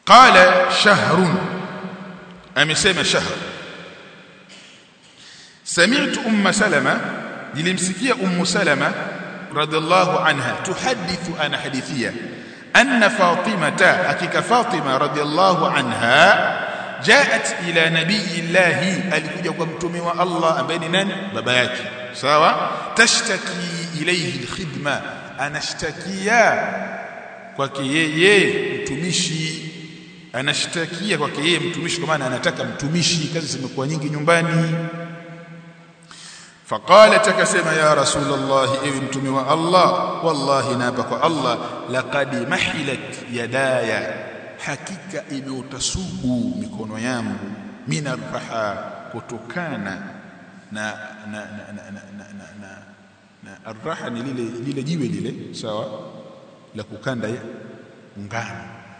qala shahrun amesema shahr sami'tu umma salama nilimsikia ummu salama radhiallahu anha tuhadithu ana hadithia anna fatimata hakika fatima radhiallahu anha jaat ila nabiyillahi alikuja kwa mtume wa Allah ambaye ni nani baba yake sawa tashtaki ilayhi alkhidma anashtakia kwake yeye mtumishi anashtakia kwake yeye mtumishi kwa maana anataka mtumishi kazi zimekuwa nyingi nyumbani فقالت كسما يا رسول الله اي متومي الله والله نابك الله لقد محلت يداي hakika imeutasubu mikono yangu mina raha kutokana na na na na na na, na, na, na arraha ni lile lile jiwe lile sawa la kukanda ngano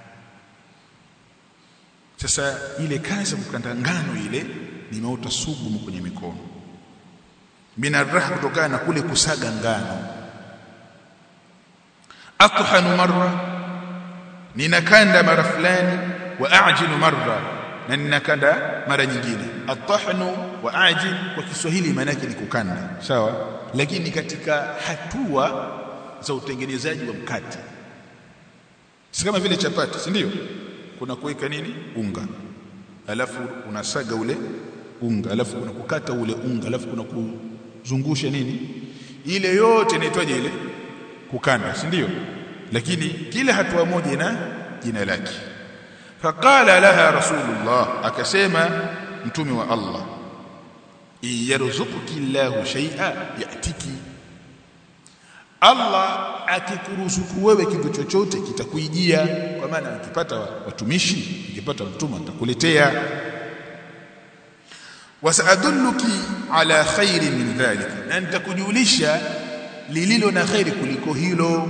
sasa ile kazi ya kukanda ngano ile nimeota sugu kwenye mikono mina raha kutokana na kule kusaga ngano athhanu marra ninakanda mara fulani wa ajilu marra na ninakanda mara nyingine atahnu wa ajil kwa Kiswahili maana yake ni kukanda sawa lakini katika hatua za utengenezaji wa mkate si kama vile chapati si ndio kuna kuweka nini unga alafu unasaga ule unga alafu kuna kukata ule unga alafu kuna kuzungusha nini ile yote inaitwaje ile kukanda si ndio lakini kila hatua moja ina jina lake faqala laha rasulullah akasema mtume wa Allah yarzuquki Allahu shay'a yatiki Allah akikuruzuku wewe kitu chochote kitakuijia kwa maana ukipata watumishi ukipata mtume atakuletea wasaadulluki ala khairi min dhalika na nitakujulisha lililo na khairi kuliko hilo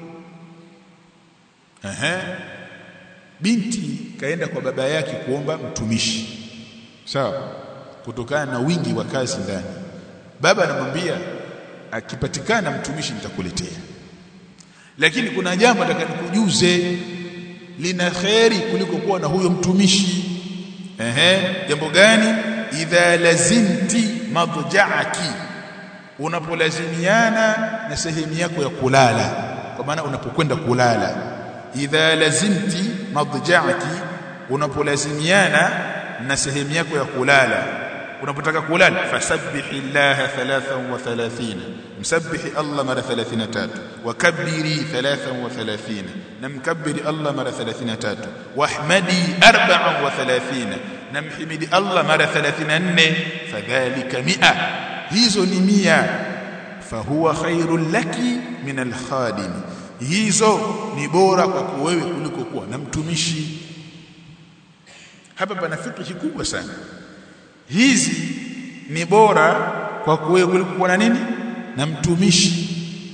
Aha. Binti kaenda kwa baba yake kuomba mtumishi. Sawa? Kutokana na wingi wa kazi ndani. Baba anamwambia akipatikana mtumishi nitakuletea. Lakini kuna jambo nataka nikujuze lina kheri kuliko kuwa na huyo mtumishi. Ehe, jambo gani? Idha lazimti madja'aki. Unapolazimiana na sehemu yako ya kulala. Kwa maana unapokwenda kulala idha lazimti madja'aki unapolazimiana na sehemu yako ya kulala unapotaka kulala fasabbihi llaha 33 msabbihi Allah mara 33 wakabbiri 33 na mkabbiri Allah mara 33 wahmadi 34 na mhimidi Allah mara 34 fadhalika 100 hizo ni 100 fahuwa khairul laki min alkhadim hizo ni bora kwako wewe kuliko kuwa na mtumishi hapa pana fikri kubwa sana hizi ni bora kwako wewe kuliko kuwa na nini na mtumishi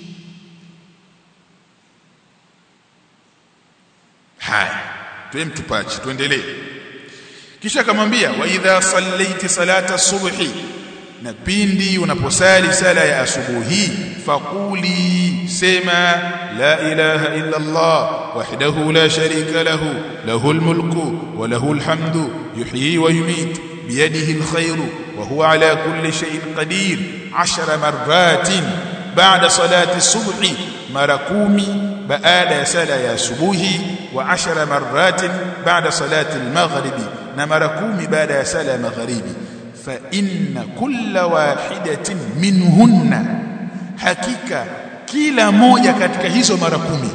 haya tuwe mtupachi tuendelee kisha akamwambia wa idha sallaiti salata subhi na pindi unaposali sala ya asubuhi faquli sema la ilaha illa Allah wahdahu la sharika lahu lahu almulku wa lahu alhamdu yuhyi wa yumit biyadihi alkhayru wa huwa ala kulli shay'in qadir 10 marratin ba'da salati subhi mara kumi baada ya sala ya asubuhi wa 10 marratin ba'da salati almaghribi na mara kumi baada ya sala ya magharibi fa inna kulla wahidatin minhunna hakika kila moja katika hizo mara kumi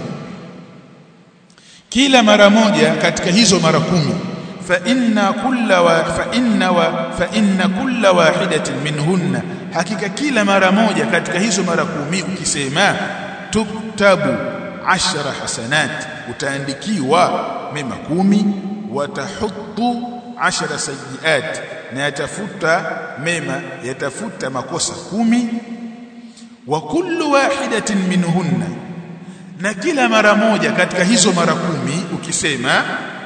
kila mara moja katika hizo mara kumi fa inna kulla wa fa inna wa fa inna kulla wahidatin minhunna hakika kila mara moja katika hizo mara kumi ukisema tuktabu ashara hasanat utaandikiwa mema kumi watahuttu ashara sayiat na yatafuta mema yatafuta makosa kumi wa kullu wahidatin minhunna na kila mara moja katika hizo mara kumi ukisema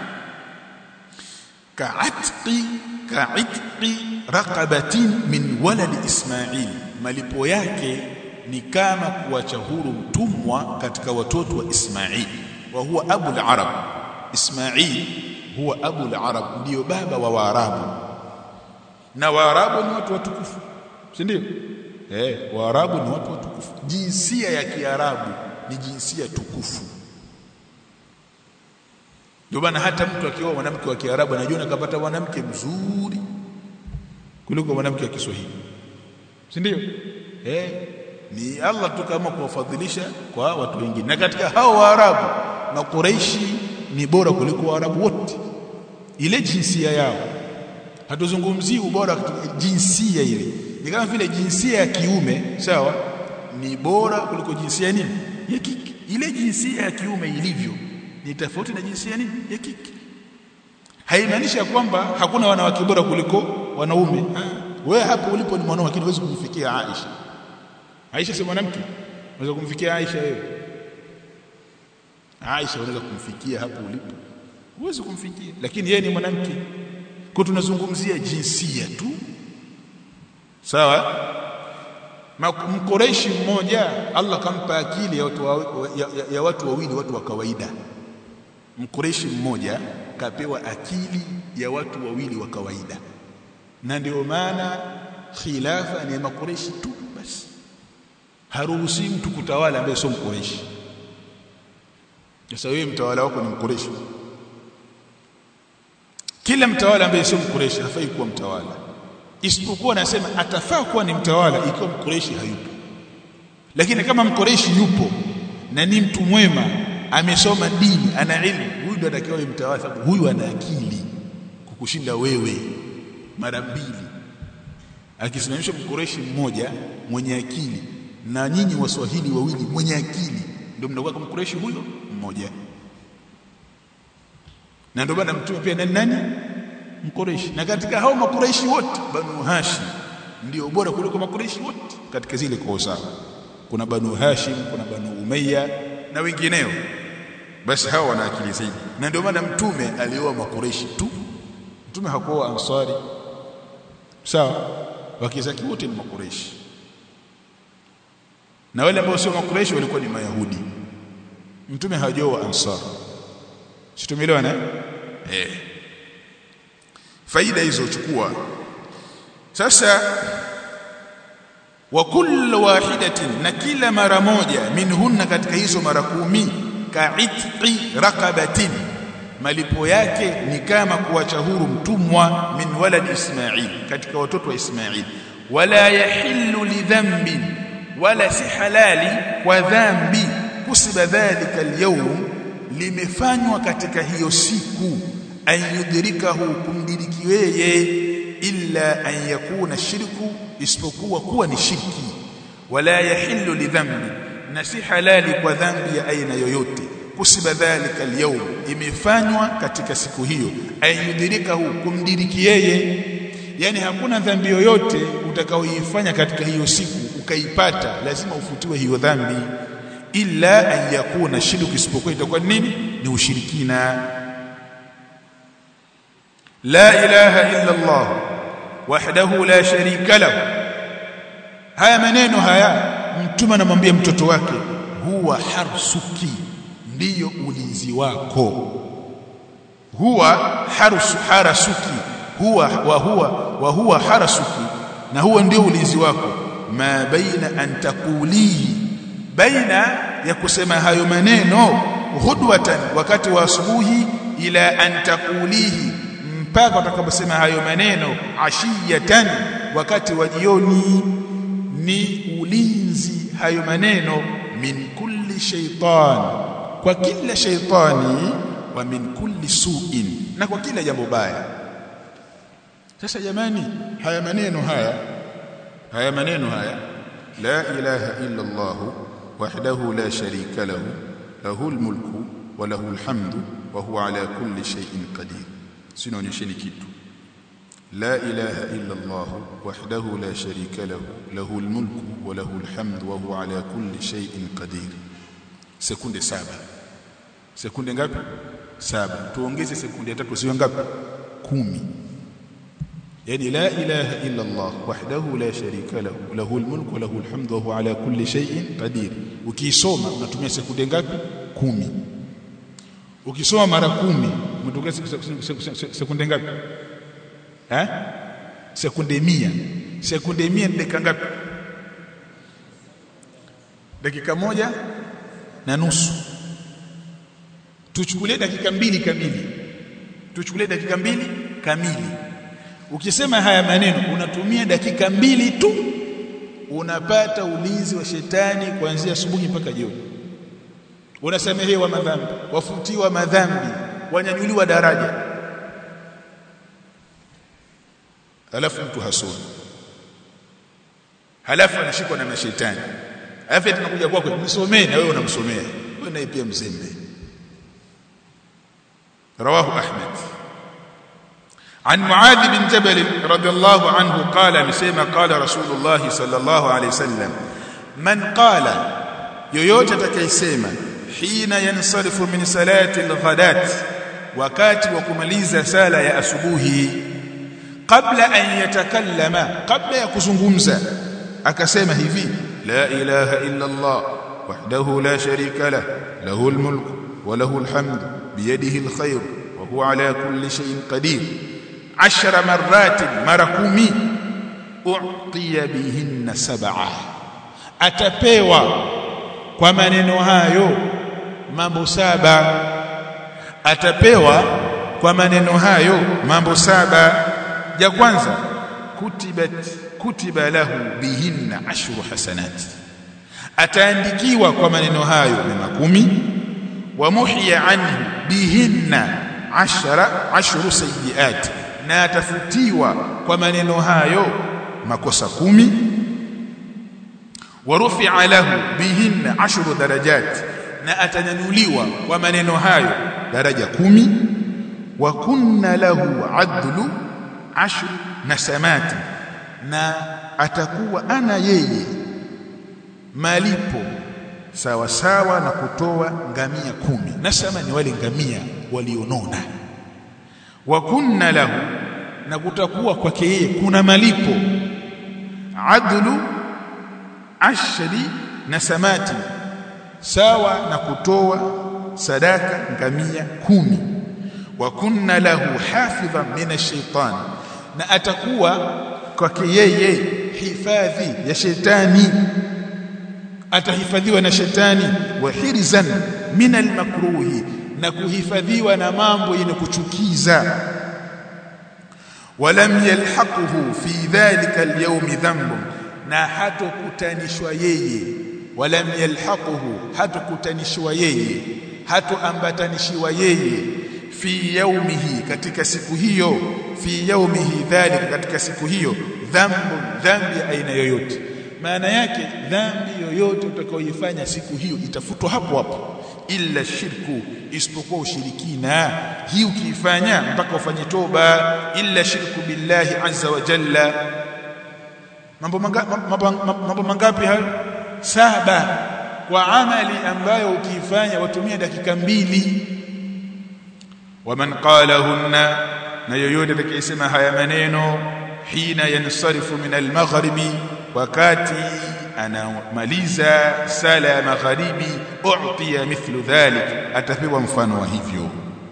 ka'atqi ka'itqi raqabatin min waladi ismail malipo yake ni kama kuacha huru mtumwa katika watoto wa ismail wa huwa abu al-arab Ismail huwa abu al-arab ndio baba wa waarabu na waarabu ni watu watukufu si ndio eh waarabu ni watu watukufu jinsia ya kiarabu ni jinsia tukufu ndio maana hata mtu akioa mwanamke wa kiarabu anajiona kapata mwanamke mzuri kuliko mwanamke wa Kiswahili si ndio eh ni Allah tu kama kuwafadhilisha kwa watu wengine na katika hao waarabu na Quraishi ni bora kuliko waarabu wote ile jinsia yao hatuzungumzii ubora jinsia ile ni kama vile jinsia ya kiume sawa ni bora kuliko jinsia nini ya kike ile jinsia ya kiume ilivyo ni tofauti na jinsia nini ya kike haimaanishi kwamba hakuna wanawake bora kuliko wanaume wewe hapo ulipo ni mwanaume lakini huwezi kumfikia Aisha Aisha si mwanamke unaweza kumfikia Aisha wewe Aisha unaweza kumfikia hapo ulipo huwezi kumfikia lakini yeye ni mwanamke kwa tunazungumzia jinsia tu sawa mkoreshi mmoja Allah kampa akili ya watu wa, ya, ya, ya watu wawili watu wa kawaida mkoreshi mmoja kapewa akili ya watu wawili wa kawaida na ndio maana khilafa ni makoreshi tu basi haruhusi mtu kutawala ambaye sio mkoreshi sasa wewe mtawala wako ni mkoreshi kila mtawala ambaye sio mkureshi hafai kuwa mtawala isipokuwa nasema atafaa kuwa ni mtawala ikiwa mkureshi hayupo lakini kama mkureshi yupo na ni mtu mwema amesoma dini ana elimu huyu ndo atakiwa mtawala sababu huyu ana akili kukushinda wewe mara mbili akisimamisha mkureshi mmoja mwenye akili na nyinyi waswahili wawili mwenye akili ndio mnakuwa kama mkureshi huyo mmoja na ndio maana mtume pia nani nani mkoreshi na katika hao makureishi wote banu hashim ndio bora kuliko makureishi wote katika zile koo sawa kuna banu hashim kuna banu umayya na wengineo basi hao wana akili zaidi na ndio maana mtume alioa makureishi tu mtume hakuoa ansari sawa wakizaki wote ni makureishi na wale ambao sio makureishi walikuwa ni mayahudi mtume hajaoa ansari Situmeelewana eh faida hizo chukua sasa wa kullu wahidatin na kila mara moja minhunna katika hizo mara kumi ka'itqi raqabatin malipo yake ni kama kuacha huru mtumwa min walad Ismail katika watoto wa Ismail wala yahillu lidhanbi wala si halali kwa dhambi kusiba dhalika alyawm limefanywa katika hiyo siku ayudrikahu kumdiriki yeye illa an yakuna shirku isipokuwa kuwa ni shirki wala yahillu lidhambi na si halali kwa dhambi ya aina yoyote kusiba dhalika alyawm imefanywa katika siku hiyo ayudrikahu kumdiriki yeye yani hakuna dhambi yoyote utakaoifanya katika hiyo siku ukaipata lazima ufutiwe hiyo dhambi illa an yakuna shirku isipokuwa itakuwa nini ni ushirikina la ilaha illa Allah wahdahu la sharika lahu haya maneno haya mtume anamwambia mtoto wake huwa harsuki ndiyo ulinzi wako huwa harsu harasuki huwa wa huwa wa huwa harasuki na huwa ndio ulinzi wako ma baina an taqulihi baina ya kusema hayo maneno hudwatan wakati wa asubuhi ila an taqulihi mpaka utakaposema hayo maneno ashiyatan wakati wa jioni ni ulinzi hayo maneno min kulli shaytan kwa kila shaytani wa min kulli su'in na kwa kila jambo baya sasa jamani haya maneno haya haya maneno haya la ilaha illa Allah wahdahu la sharika lahu lahu almulku wa lahu alhamdu wa huwa ala kulli shay'in qadir sinaonyesheni kitu la ilaha illa Allah wahdahu la sharika lahu lahu almulku wa lahu alhamdu wa huwa ala kulli shay'in qadir sekunde saba sekunde ngapi saba tuongeze sekunde tatu sio ngapi kumi yani la ilaha illa Allah wahdahu la sharika lahu lahu almulku wa lahu alhamdu wa huwa ala kulli shay'in qadir ukisoma unatumia sekunde ngapi kumi ukisoma mara kumi umetokea sekunde ngapi eh sekunde mia sekunde mia ni dakika ngapi dakika moja na nusu tuchukulie dakika mbili kamili tuchukulie dakika mbili kamili ukisema haya maneno unatumia dakika mbili tu unapata ulinzi wa shetani kuanzia asubuhi mpaka jioni unasamehewa madhambi wafutiwa madhambi wanyanyuliwa daraja alafu mtu hasoni halafu anashikwa na mashetani alafu tunakuja kwako msomee na wewe unamsomea wewe naye pia mzembe رواه أحمد عن معاذ بن جبل رضي الله عنه قال مسيما قال رسول الله صلى الله عليه وسلم من قال yoyote atakayesema hina yansarifu min salati alghadat wakati wa kumaliza sala ya asubuhi kabla an yatakallama kabla ya kuzungumza akasema hivi la ilaha illa allah wahdahu la sharika lah lahu almulk wa lahu alhamd biyadihi alkhair wa huwa ala kulli shay'in qadir 10 marrat mara 10 u'tiya bihinna sab'a atapewa kwa maneno hayo mambo saba atapewa kwa maneno hayo mambo saba ya kwanza kutibat kutiba lahu bihinna ashru hasanat ataandikiwa kwa maneno hayo mema kumi wa muhiya anhu bihinna ashara ashru sayiat na atafutiwa kwa maneno hayo makosa kumi ورفع له بهن عشر درجات na atanyanyuliwa kwa maneno hayo daraja kumi wa kunna lahu adlu ashru nasamati na atakuwa ana yeye malipo sawa sawa na kutoa ngamia kumi nasama ni wale ngamia walionona wa kunna lahu na kutakuwa kwake yeye kuna malipo adlu ashri na samati sawa na kutoa sadaka ngamia kumi wa kunna lahu hafidhan min ash-shaytan na atakuwa kwake yeye hifadhi ya shetani atahifadhiwa na shetani wa hirzan min al-makruhi na kuhifadhiwa na mambo yenye kuchukiza walam yalhaquhu fi dhalika al-yawm dhanbun na hatokutanishwa yeye walam yalhaquhu hatokutanishwa yeye hatoambatanishiwa yeye fi yaumihi katika siku hiyo fi yaumihi dhalika katika siku hiyo dhambu dhambi aina yoyote maana yake dhambi yoyote utakayoifanya siku hiyo itafutwa hapo hapo illa shirku isipokuwa ushirikina hii ukiifanya mpaka ufanye toba illa shirku billahi azza wa jalla mambo mangapi mambo mangapi hayo saba kwa amali ambayo ukiifanya watumia dakika mbili waman qalahunna na yoyote atakayesema haya maneno hina yansarifu min almaghribi wakati anamaliza sala ya magharibi u'tiya mithlu dhalik atapewa mfano wa hivyo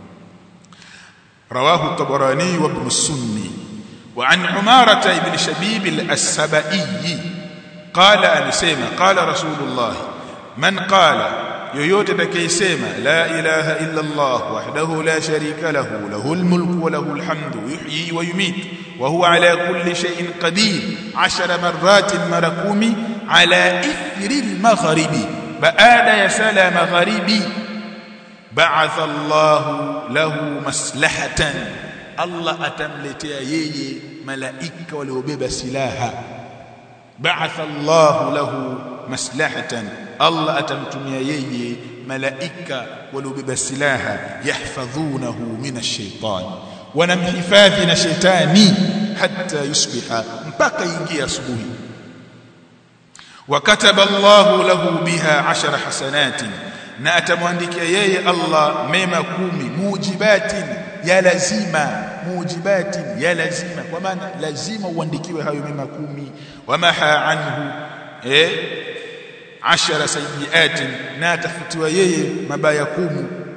rawahu at-tabarani wa ibn sunni وعن عمارة بن شبيب السبائي قال أنسيما قال رسول الله من قال yoyote atakayesema la ilaha illa Allah wahdahu la sharika lahu lahul mulku wa lahul hamdu yuhyi wa yumit wa huwa ala kulli shay'in qadir 10 marratin mara kumi ala ithri al-maghribi baada ya sala magharibi ba'atha Allah lahu maslahatan Allah atamletea yeye malaika waliobeba silaha ba'atha Allah lahu maslahatan Allah atamtumia yeye malaika waliobeba silaha yahfadhunahu min ash-shaytan wanamhifadhi na shetani hatta yusbiha mpaka ingia asubuhi wakataba Allah lahu biha 10 hasanatin na atamwandikia yeye Allah mema kumi mujibatin ya lazima mujibatin ya lazima kwa maana lazima uandikiwe hayo mema kumi wamaha anhu eh ashara sayiatin na atafutiwa yeye mabaya kumi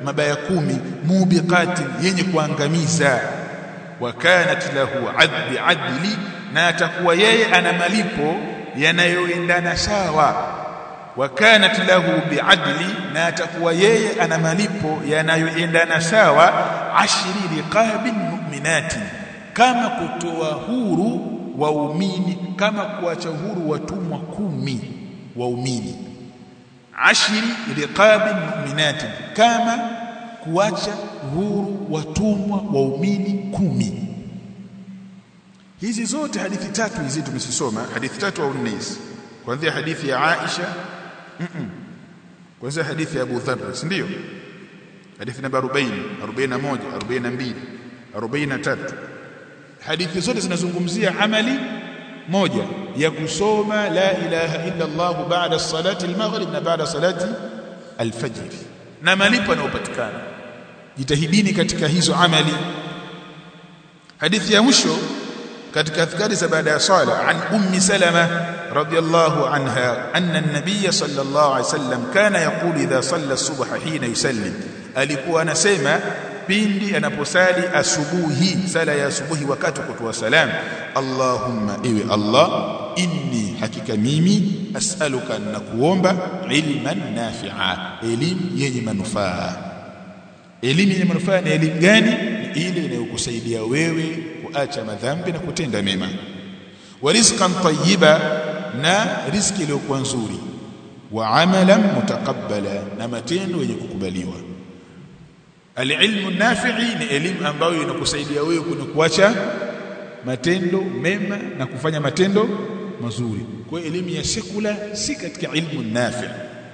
mabaya kumi mubiqatin yenye kuangamiza wa kanat lahu adli adli na atakuwa yeye ana malipo yanayoendana sawa wa kanat lahu biadli na atakuwa yeye ana malipo yanayoendana sawa ashri riqabin mu'minatin kama kutoa huru waumini kama kuacha huru watumwa kumi waumini ashri riqabin mu'minatin kama kuacha huru watumwa waumini kumi hizi zote hadithi tatu hizi tumesisoma hadithi tatu au nne hizi kuanzia hadithi ya Aisha mm -mm. kuanzia hadithi ya Abu Dharr si ndio hadithi namba 40 41 42 43 hadithi zote zinazungumzia amali moja ya kusoma la ilaha illa Allah baada salati al-maghrib na baada salati al-fajr na malipo yanayopatikana jitahidini katika hizo amali hadithi ya mwisho katika adhkari za baada ya sala an ummi salama radiyallahu anha anna an-nabiy sallallahu alayhi wasallam kana yaqulu idha salla subha hina yusallim alikuwa anasema pindi anaposali asubuhi sala ya asubuhi wakati kutoa salam Allahumma iwe Allah inni hakika mimi as'aluka na kuomba ilman nafi'a elimu yenye manufaa elimu yenye manufaa ni elimu gani ni ile inayokusaidia wewe kuacha madhambi na kutenda mema wa rizqan tayyiba na riziki iliyokuwa nzuri wa amalan mutaqabbala na matendo yenye kukubaliwa alilmu nafi'i ni elimu ambayo inakusaidia wewe kwenye kuacha matendo mema na kufanya matendo mazuri kwa elimu ya sekula si katika ilmu nafi'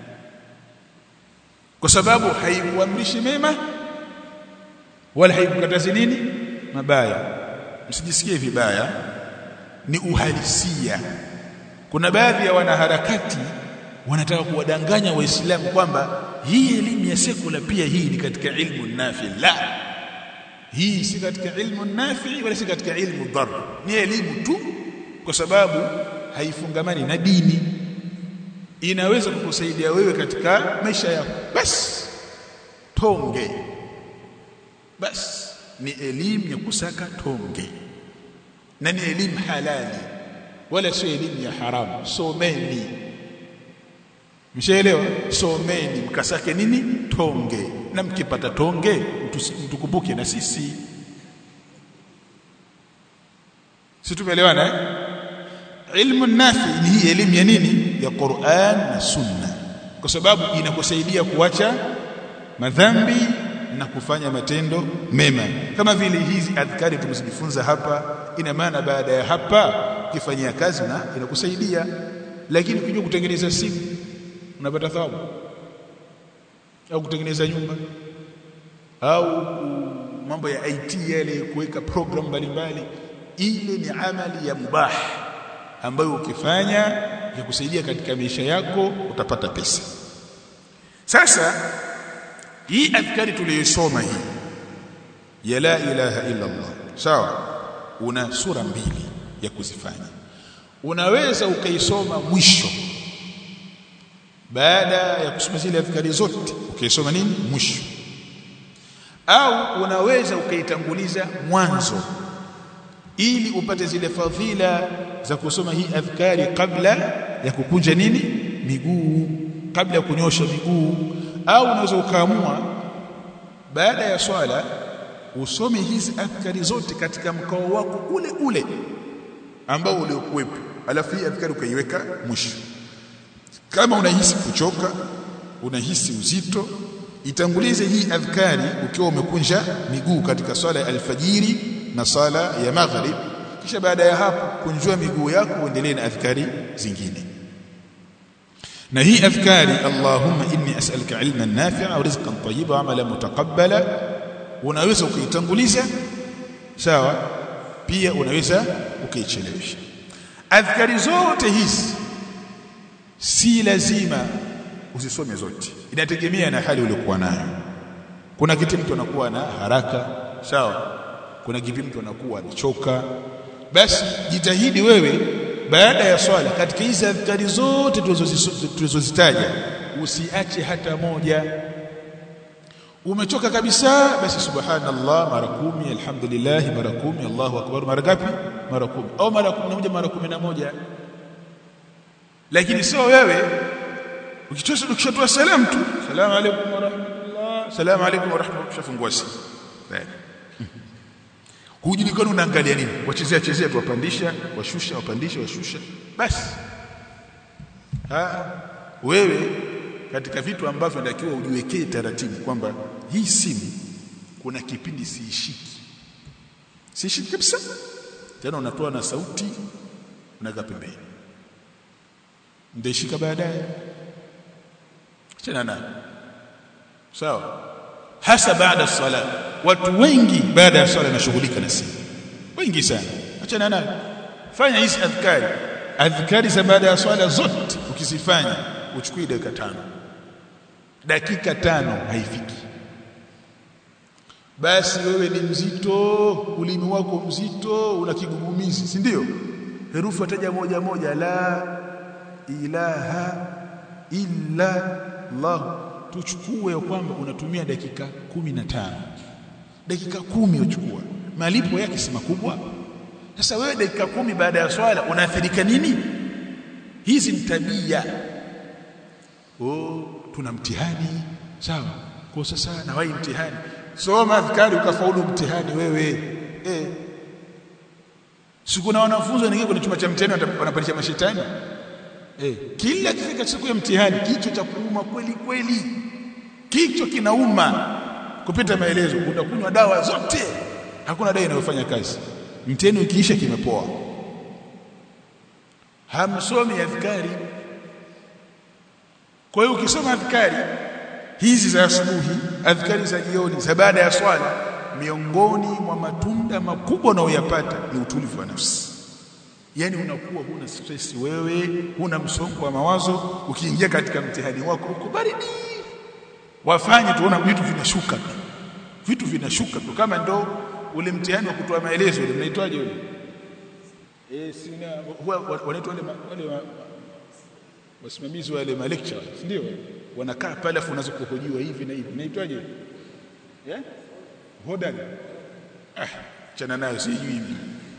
kwa sababu haikuamrishi mema wala haikukatazi nini mabaya msijisikie vibaya ni uhalisia kuna baadhi ya wanaharakati wanataka kuwadanganya waislamu kwamba hii elimu ya sekula pia hii ni katika ilmu nafi la hii si katika ilmu nafi wala si katika ilmu dhar ni elimu tu kwa sababu haifungamani na dini inaweza kukusaidia wewe katika maisha yako basi tonge basi ni elimu ya kusaka tonge na ni elimu halali wala sio elimu ya haramu someni mshaelewa someni mkasake nini tonge na mkipata tonge mtukumbuke na sisi si tumeelewana eh? ilmu nafi ni hii elimu ya nini ya Qur'an na Sunna kwa sababu inakusaidia kuacha madhambi na kufanya matendo mema kama vile hizi adhkari tumezijifunza hapa ina maana baada ya hapa ukifanyia kazi na inakusaidia lakini ukijua kutengeneza simu unapata thawabu au kutengeneza nyumba au mambo ya IT yale kuweka program mbalimbali ile ni amali ya mubah ambayo ukifanya ya kusaidia katika maisha yako utapata pesa sasa hii adhkari tuliyosoma hii ya la ilaha illa Allah sawa una sura mbili ya kuzifanya unaweza ukaisoma mwisho baada ya kusoma zile adhkari zote ukaisoma nini mwisho au unaweza ukaitanguliza mwanzo ili upate zile fadhila za kusoma hii adhkari kabla ya kukunja nini miguu kabla ya kunyosha miguu au unaweza ukaamua baada ya swala usome hizi adhkari zote katika mkao wako ule ule ambao uliokuwepo alafu hii adhkari ukaiweka mwisho kama unahisi kuchoka unahisi uzito itangulize hii adhkari ukiwa umekunja miguu katika swala ya alfajiri na sala ya maghrib kisha baada ya hapo kunjua miguu yako uendelee na adhkari zingine na hii adhkari Allahumma inni as'aluka ilman nafi'a wa rizqan tayyiba wa amalan mutaqabbala unaweza ukaitanguliza sawa pia unaweza ukaichelewesha adhkari zote hizi si lazima usisome zote inategemea na hali uliokuwa nayo kuna kitu mtu anakuwa na haraka sawa kuna kipi mtu anakuwa anachoka basi jitahidi wewe baada ya swala katika hizi adhkari zote tulizozitaja usiache hata moja umechoka kabisa basi subhanallah mara kumi alhamdulillah mara kumi Allahu akbar mara ngapi mara kumi au mara kumi na moja mara kumi na moja lakini sio wewe ukitosa ukishatoa salamu tu salamu alaykum wa rahmatullah salamu alaykum wa rahmatullah shafungua simu hujulikani unaangalia nini wachezea chezea tu wapandisha washusha wapandisha washusha basi ha wewe katika vitu ambavyo natakiwa ujiwekee taratibu kwamba hii simu kuna kipindi siishiki siishiki kabisa tena unatoa na sauti unaweka pembeni ndaishika baadaye achana nayo sawa hasa baada sala watu wengi baada ya swala nashughulika na simu wengi sana achana nayo fanya hizi adhkari adhkari za baada ya swala zote ukizifanya uchukue dakika tano dakika tano haifiki basi wewe ni mzito ulimi wako mzito una kigugumizi si ndio herufi wataja moja moja la ilaha illa Allah tuchukue kwamba unatumia dakika kumi na tano dakika kumi uchukua malipo yake si makubwa sasa wewe dakika kumi baada ya swala unaathirika nini hizi ni tabia oh tuna mtihani sawa kwa sasa na wewe mtihani soma adhkari ukafaulu mtihani wewe eh siku na wanafunzi wanaingia kwenye chumba cha mtihani wanapandisha mashetani eh kila kifika siku ya mtihani kichwa cha kuuma kweli kweli kichwa kinauma kupita maelezo utakunywa dawa zote hakuna dawa inayofanya kazi mtihani ukiisha kimepoa hamsomi adhkari kwa hiyo ukisoma adhkari hizi za asubuhi adhkari za jioni za baada ya swala miongoni mwa matunda makubwa unayoyapata ni utulivu wa nafsi yani unakuwa huna stress wewe huna msongo wa mawazo ukiingia katika mtihani wako uko baridi wafanye tuona vitu vinashuka tu vitu vinashuka tu kama ndo ule mtihani wa kutoa maelezo ile mnaitwaje ule eh sina huwa wanaitwa wale wale wasimamizi wa wale ma lecture ndio wanakaa pale afu unaanza kuhojiwa hivi na hivi naitwaje eh hodari ah chana nayo sijui hivi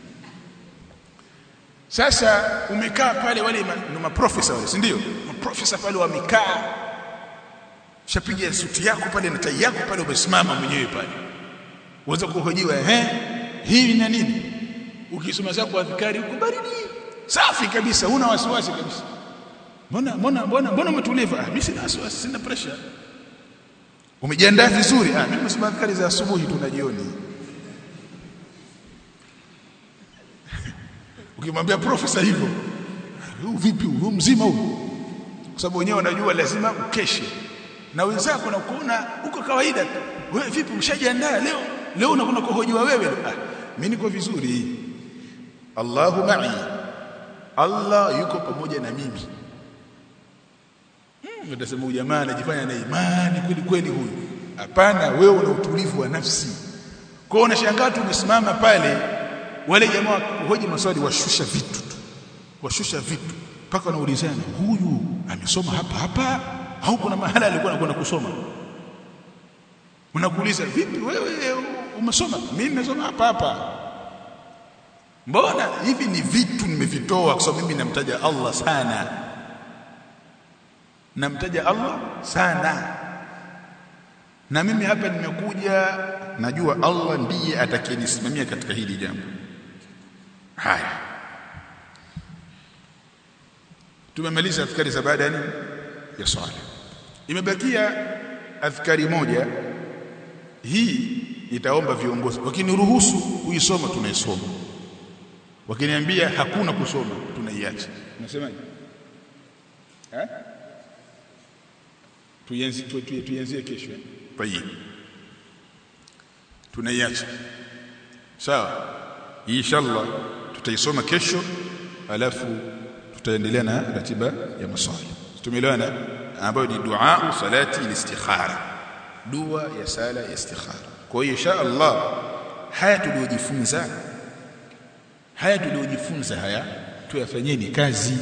sasa umekaa pale wale ma, maprofesa wale si ndio maprofesa pale wamekaa shapiga suti yako pale na tai yako pale umesimama mwenyewe pale uweza kuhojiwa eh hii na nini ukisoma zako adhikari uko baridi safi kabisa huna wasiwasi kabisa mbona mbona mbona mbona umetuliva ah mimi sina wasiwasi sina pressure umejiandaa vizuri ah mimi nasema adhikari za asubuhi tu na jioni ukimwambia profesa hivyo huu vipi huu mzima huu kwa sababu wenyewe wanajua lazima ukeshe na wenzako na kuona uko kawaida tu wewe vipi umeshajiandaa leo leo unakwenda kuhojiwa wewe ah mimi niko vizuri Allahu ma'i Allah yuko pamoja na mimi hmm, utasema jamaa anajifanya na imani kweli kweli huyu hapana wewe una utulivu wa nafsi kwa hiyo unashangaa tu umesimama pale wale jamaa kuhoji maswali washusha vitu tu washusha vitu mpaka wanaulizana huyu amesoma hapa hapa au kuna mahala alikuwa anakwenda kusoma unakuuliza vipi wewe umesoma mimi nimesoma hapa hapa mbona hivi ni vitu nimevitoa kwa sababu mimi namtaja Allah sana namtaja Allah sana na mimi hapa nimekuja najua Allah ndiye atakayenisimamia katika hili jambo haya tumemaliza adhkari za baada nini ya swala imebakia adhkari moja hii itaomba viongozi wakiniruhusu kuisoma tunaisoma wakiniambia hakuna kusoma tunaiacha unasemaje eh tuianzie tuianzie kesho tayeb tunaiacha sawa inshallah tutaisoma kesho alafu tutaendelea na ratiba ya maswali tumeelewana ambayo ni dua salati al-istikhara dua ya sala ya istikhara kwa hiyo insha Allah haya tuliojifunza haya tuliojifunza haya tuyafanyeni kazi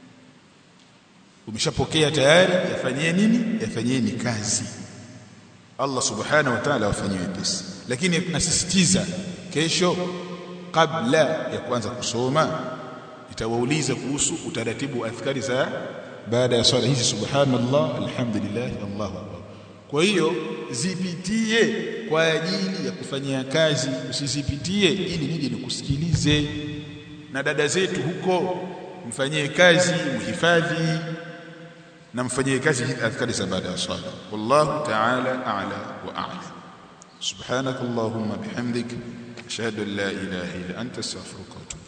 umeshapokea tayari yafanyeni nini yafanyeni kazi Allah subhanahu wa ta'ala wafanyie wepesi lakini nasisitiza kesho kabla ya kuanza kusoma itawauliza kuhusu utaratibu wa adhkari za baada ya swala hizi subhanallah alhamdulillah Allahu akbar kwa hiyo zipitie kwa ajili ya kufanyia kazi usizipitie ili nije nikusikilize na dada zetu huko mfanyie kazi mhifadhi na mfanyie kazi adhkari za baada ya swala wallahu ta'ala a'la wa a'lam subhanakallahumma bihamdik ashhadu an la ilaha illa anta astaghfiruka wa atubu